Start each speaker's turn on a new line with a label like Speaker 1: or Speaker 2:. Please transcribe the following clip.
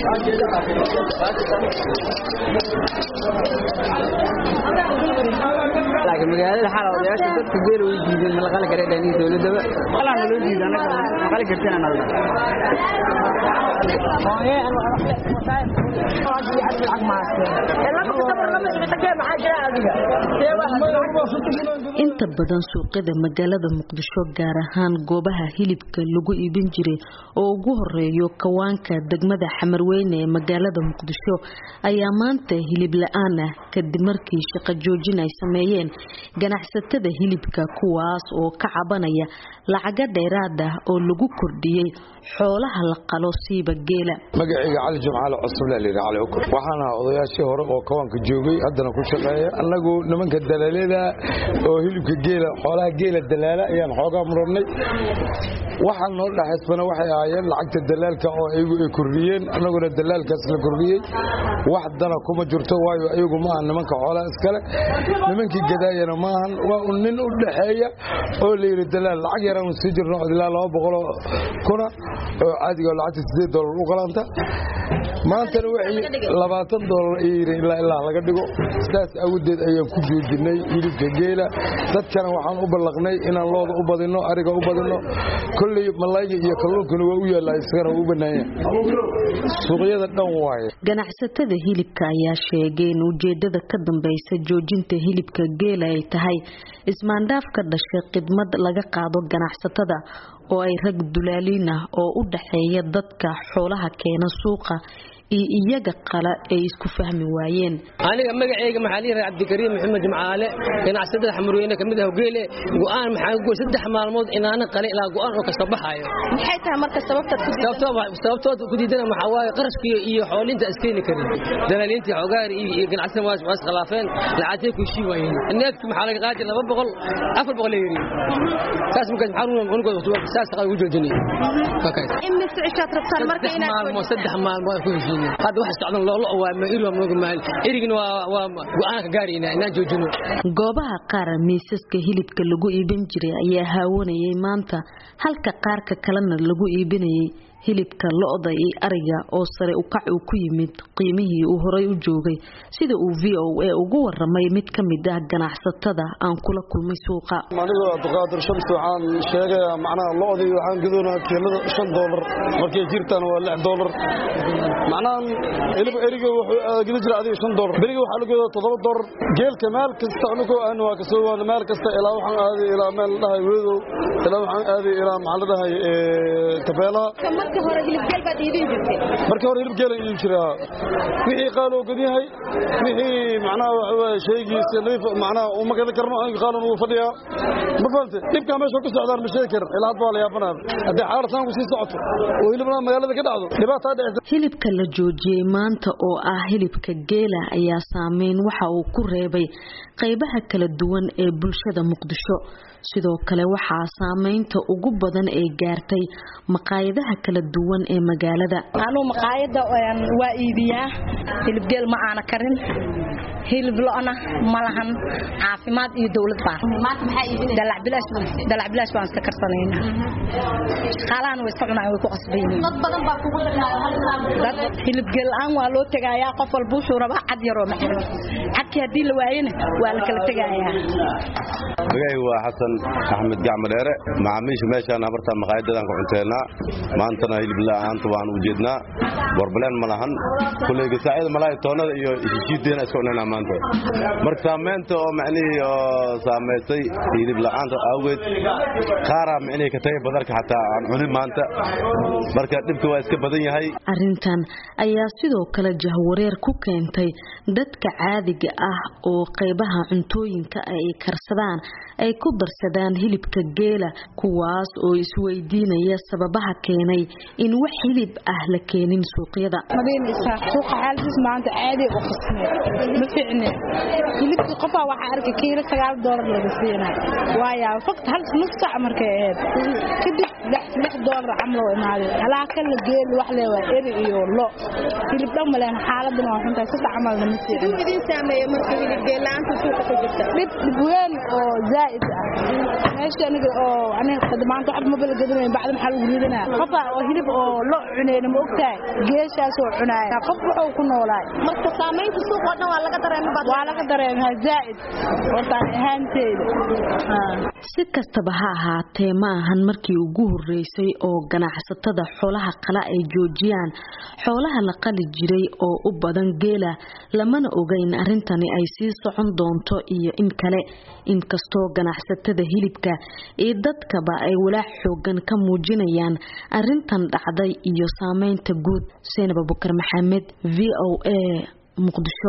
Speaker 1: laakiin magaalada xala odayaasha dadka geel way diideen ma la qali kara dhanihi dowladaba qalana loo diido anaga ma qali kartina nalda
Speaker 2: inta badan suuqyada magaalada muqdisho gaar ahaan goobaha hilibka lagu iibin jiray oo ugu horeeyo kawaanka degmada xamarweyne ee magaalada muqdisho ayaa maanta hilib la-aan ah kadib markii shaqo joojin ay sameeyeen ganacsatada hilibka kuwaas oo ka cabanaya lacaga dheeraad ah oo lagu kordhiyey xoolaha la qalo siiba geela
Speaker 3: magacayga cali jumcaale cusubla layidhi cali ukur waxaan ahaa odayaashii hore oo kawaanka joogay haddana ku shaqeeya annagu nimanka dalaalada oo hilibka geela xoolaha geela dalaala ayaan xoogaa murannay waxaan noo dhexaysbana waxay ahaayeen lacagta dalaalka oo ayagu ay kordhiyeen annaguna dalaalkaas la kordhiyey wax dana kuma jirto waayo ayagu maaha nimanka xoolaha iskale nimankii gadaayana maahan waa un nin u dhexeeya oo layidhi dalaal lacag yaraanu sii jirno ilaa laba boqoloo kuna oo caadiga lacagta sideed doolar u qalanta maantana waxay labaatan doolar ay yidhi ilaa ilaa laga dhigo sidaas awgeed ayaan ku joojinay hilibka geela dadkana waxaan u ballaqnay inaan looda u badinno ariga u badinno kolley malayga iyo kalluunkana waa u yaallaa isagana waa u bannaanya suuqyada dhan waaye
Speaker 2: ganacsatada hilibka ayaa sheegay in ujeedada ka dambaysa joojinta hilibka geela ay tahay ismaandhaaf ka dhashay khidmad laga qaado ganacsatada oo ay rag dulaaliin ah oo u dhaxeeya dadka xoolaha keena suuqa iyo iyaga qala ay isku fahmi waayeen
Speaker 4: aniga magacayga maxaa liiraa cabdikariim maxamed jimcaale ganacsatada xamurweyne kamid ah geele go'aan maxaa goy saddex maalmood inaana qale ilaa go'aan oo kasta baxaayo
Speaker 5: maxay tahay marka sababta
Speaker 4: sababtood ku diidana maxaa waaye qarashkii iyo xoolinta iskeeni karin dalaaliintii xogaari iyo ganacsatada waa iskhilaafeen lacagtay ku shii waayeen neefki maxaa laga qaadi laba boqol afar boqol yiri saas markaas maxaa unugooda saas qaad ugu joojinay
Speaker 5: imis cishaad rabtaan marka inaad
Speaker 4: maalmood saddex maalmood ku heshiin hadda waxa socdan loo loo waa ma iri waa nooga maal irigina waa waa go'aan ka gaarayna inaan joojino
Speaker 2: goobaha qaar miisaska hilibka lagu iibin jiray ayaa haawanayay maanta halka qaarka kalena lagu iibinayay hilibka lo-da iyo ariga oo sare ukac uu ku yimid qiimihii uu horay u joogay sida uu v o a ugu waramay mid ka mid ah ganacsatada aan kula kulmay suuqa
Speaker 6: anigu abdiqaadir shamsi waxaan sheegayaa macnaha lo-dii waxaan gadoonaa kiilada shan doolar markay jirtaan waa lix doolar macnaha hilib eriga wuxuu gida jira adiga shan doolar beriga waxaa la gadaa toddoba doolar geelka meel kasta anigu aan waa kasoo waada meel kasta ilaa waxaan aaday ilaa meel la dhahay weedow ilaa waxaan aaday ilaa maxaa la dhahay tabeelaha
Speaker 5: markii hore hilib geel baad iibin jirtay
Speaker 6: markii hore hilib geela iibin jiraa wixii qaal oo gad yahay wixii macnaha waxa waaye shaygiisa nadiif macnaha uma gadan karno aniga qaalan uu fadhiyaa ma fahamte dhibkaa meesha ku socdaan ma sheegi karin ilaa hadda waa la yaabanaa haddii xaarasaan ku sii socoto oo hilibna magaalada ka dhacdo dhibaataa dhicisa
Speaker 2: hilibka la joojiyey maanta oo ah hilibka geela ayaa saameyn waxa uu ku reebay qaybaha kala duwan ee bulshada muqdisho sidoo kale waxaa saameynta ugu badan ee gaartay maqaayadaha kala duwan ee magaalada
Speaker 5: anuu maqaayada waa iibiyaa hilib geel ma aana karin hilib lo-na ma lahan caafimaad iyo dowlad baan dalac bilaash baan iska karsanayna shaqaalahan way iska cunaan way ku qasbayiin dad hilib geel la-aan waa loo tegayaa qof walba wuxuu rabaa cad yaroo maxiro cadkii haddii la waayena waa la kala tegayaa
Speaker 7: magacaygu waa xasan axmed gacmadheere macaamiisha meeshaan habartaa maqaayadadaan ku cunteennaa maantana hilib la'aanta waan u jeednaa borbaleen ma lahan kulleyga saacyada malaay toonnada iyo heshiideena iska cunaynaa maanta marka saamaynta oo macnihii oo saamaysay hilib la'aanta awgeed qaaraa micnihii ka tagay badarka xataa aan cunin maanta marka dhibka waa iska badan yahay
Speaker 2: arrintan ayaa sidoo kale jahwareer ku keentay dadka caadiga ah oo qaybaha cuntooyinka ay karsadaan ay ku darsadaan hilibka geela kuwaas oo isweydiinaya sababaha keenay in wax hilib ah la keenin suuqyada
Speaker 8: suuqa xaaladiis maanta caadi u qasmay ma fiicne hilibkii qofaa waxaa arkay kiilo sagaal doolar laga siinaa waayaa fogta hal nus saac markay ahayd kadib lix doolar camal oo imaaday halaa kala geel wax le waa eri iyo lo hilib dhan maleen xaaladana waa xuntahay sida camalna ma
Speaker 9: siduu idin saameeyey marka hilib geel la'aanta suuqa ku jirta
Speaker 8: dhib dhib weyn oo zaa'id ah meesha aniga oo aniga maanta waxba ma bala gadanayn bacda maxaa lagu ridanaa qofa oo hilib oo lo cuneyna ma ogtahay geeshaas oo cunaaya qof wuxuu ku noolaay
Speaker 9: marka saamaynta suuqa oo dhan waa laga dareemay
Speaker 8: waa laga dareemaa zaa'id horta aan ahaanteeda
Speaker 2: si kastaba ha ahaatee ma ahan markii ugu horeysay oo ganacsatada xoolaha qala ay joojiyaan xoolaha la qali jiray oo u badan geela lamana oga in arrintani ay sii socon doonto iyo in kale inkastoo ganacsatada hilibka iyo dadkaba ay walaac xoogan ka muujinayaan arrintan dhacday iyo saameynta guud seenab abukar maxamed v o a muqdisho